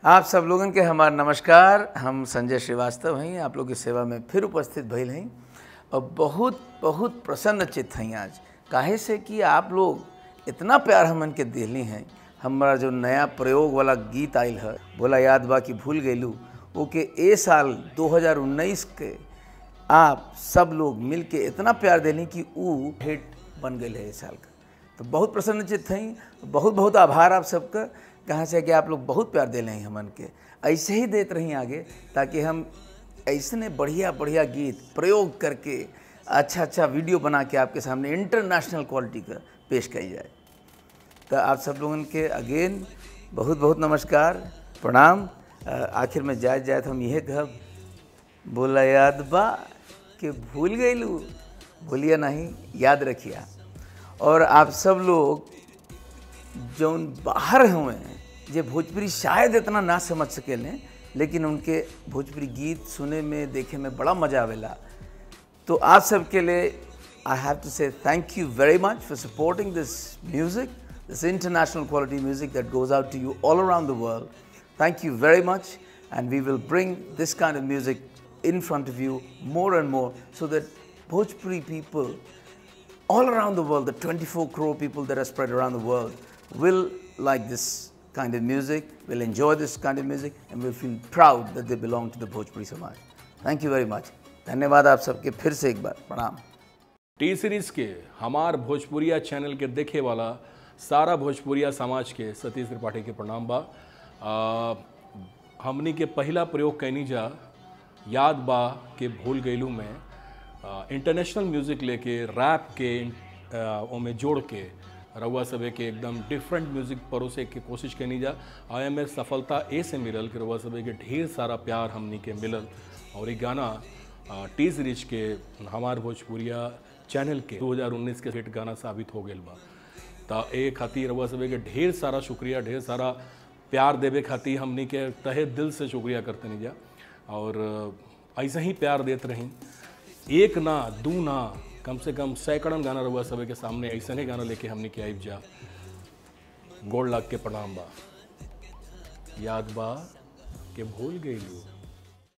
आप सब लोगन के हमार नमस्कार हम संजय श्रीवास्तव हैं आप लोग की सेवा में फिर उपस्थित भइल हैं और बहुत बहुत प्रसन्न चित्त हैं आज काहे से कि आप लोग इतना प्यार हमन के दिली हैं हमारा जो नया प्रयोग वाला गीत आयल है बोला याद बा कि भूल गईलू ओके ए साल 2019 के आप सब लोग मिल के इतना प्यार देनी कि ऊ हिट बन गई है इस साल का तो बहुत प्रसन्नचित हैं बहुत बहुत आभार आप सबका कहाँ से कि आप लोग बहुत प्यार दे रहे हैं हमन के ऐसे ही देते रहीं आगे ताकि हम ऐसने बढ़िया बढ़िया गीत प्रयोग करके अच्छा अच्छा वीडियो बना के आपके सामने इंटरनेशनल क्वालिटी का पेश करी जाए तो आप सब लोगन के अगेन बहुत बहुत नमस्कार प्रणाम अ, आखिर में जाए जाए तो हम यह कहब बोला याद बा कि भूल गईलू भूलिया नहीं याद रखिया और आप सब लोग जौन बाहर हुए हैं जे भोजपुरी शायद इतना ना समझ सकेले लेकिन उनके भोजपुरी गीत सुने में देखे में बड़ा मजा आवेला तो आप सबके लिए I have to say thank you very much for supporting this music this international quality music that goes out to you all around the world thank you very much and we will bring this kind of music in front of you more and more so that Bhojpuri people all around the world, the 24 crore people that are spread around the world, will like this kind of music, will enjoy this kind of music, and will feel proud that they belong to the Bhojpuri Samaj. Thank you very much. धन्यवाद आप सबके फिर से एक बार प्रणाम T series के हमार भोजपुरिया चैनल के देखे वाला सारा भोजपुरिया समाज के सतीश त्रिपाठी के प्रणाम बा आ, हमनी के पहला प्रयोग कैनी जा याद बा के भूल गईलू में आ, इंटरनेशनल म्यूजिक लेके रैप के आ, ओमे जोड़ के रउआ सभे के एकदम डिफरेंट म्यूजिक परोसे के कोशिश कैनी जा आया में सफलता ए से मिलल कि रउआ सभे के ढेर सारा प्यार हमनी के मिलल और ये गाना आ, टी सीरीज के हमार भोजपुरिया चैनल के 2019 के हिट गाना साबित हो गई बा त ए खातिर रउआ सभे के ढेर सारा शुक्रिया ढेर सारा प्यार देवे खातिर हमनी के तहे दिल से शुक्रिया करते नहीं जा और ऐसे ही प्यार देते रहीं एक ना दू ना कम से कम सैकड़न गाना रहुआ सभी के सामने ऐसे ही गाना लेके हमने के आइब जा गोड़ लाग के प्रणाम बा याद बा के भूल गई लू